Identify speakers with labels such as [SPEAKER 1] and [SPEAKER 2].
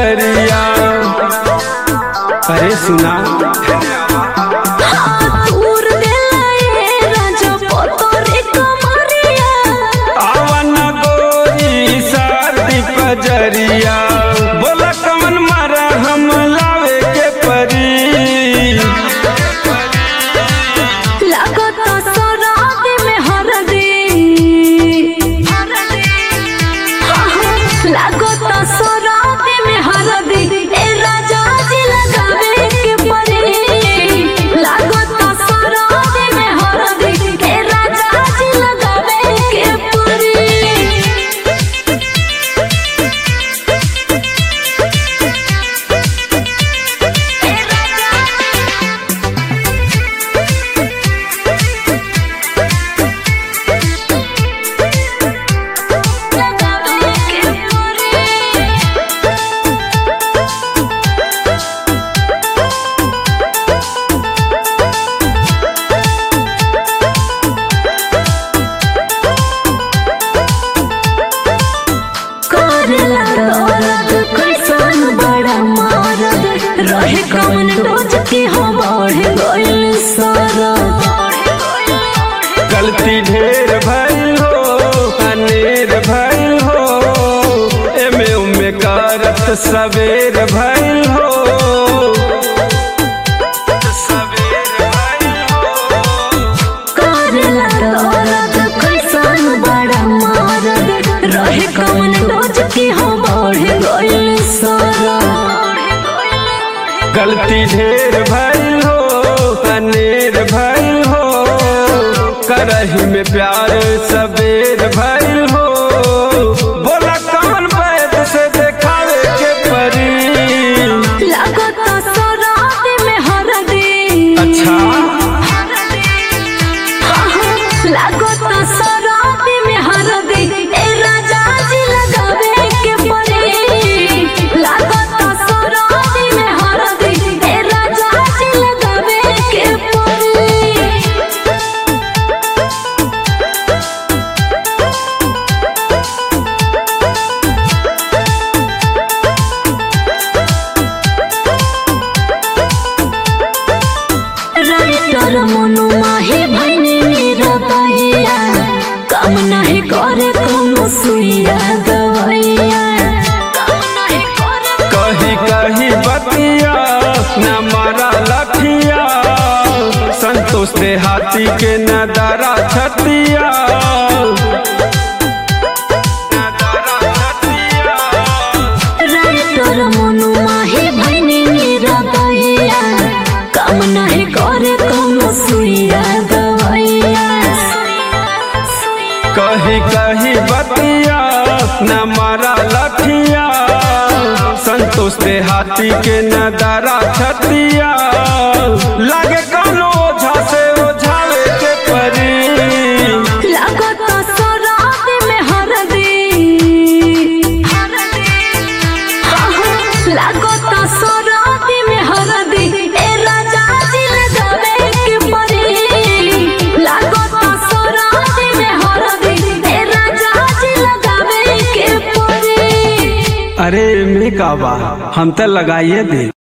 [SPEAKER 1] पजरिया अरे सुना
[SPEAKER 2] दूर देलाए राजा पोतरे कमरिया
[SPEAKER 1] आवन गोरी सर्दी पजरिया बोला कौन मारा हम लावे के परी
[SPEAKER 2] लागत सराब में हरदी लागत सराब में हरदी ए राजा जी लगावे के परी लागत सराब में हरदी ए राजा जी लगावे के परी लगावे के परी करेला दर्द कैसन बड़ा मारद रहे कौन रोज के हम बढ़ गइल सरद
[SPEAKER 1] गलती ढेर भइल हो अनेर भइल हो एमे उमे करत सवेर भइल हो सवेर भइल हो
[SPEAKER 2] करेला दर्द कैसन बड़ा मारद रहे कौन रोज के हम बढ़ गइल सरद
[SPEAKER 1] गलती ढेर भइल हो अनेर भइल हो करही में प्यार सबेर भइल हो बोला कौन बैद से देखावे के परी
[SPEAKER 2] लागत सराब में हरदी
[SPEAKER 1] अच्छा
[SPEAKER 2] लागत सराब में हरदी ए राजा जी लगावे के पड़ी लागत सराब में हरदी ए राजा जी लगावे के पड़ी राइटर मनु माहे भैनी मेरा बहिया काम नहीं करे कोनो सुइया दवैया काम नहीं करे
[SPEAKER 1] कही कही बतिया न मारा लठिया संतोष दे हाथी के न दरा छतिया न दरा छतिया।
[SPEAKER 2] राइटर मनु माहे भैनी मेरा बहिया काम नहीं करे कोनो सुइया दवैया
[SPEAKER 1] कही कही बतिया न मारा लठिया संतोष दे हाथी के न दरा छतिया लागे कौनो ओझा से ओझावे के परी
[SPEAKER 2] लागत सराब में हरदी लागत सराब में हरदी ए राजा जी लगावे के पड़ी लागत सराब में हरदी ए राजा जी लगावे के पड़ी
[SPEAKER 1] अरे में का बा हम तो लगाइए दे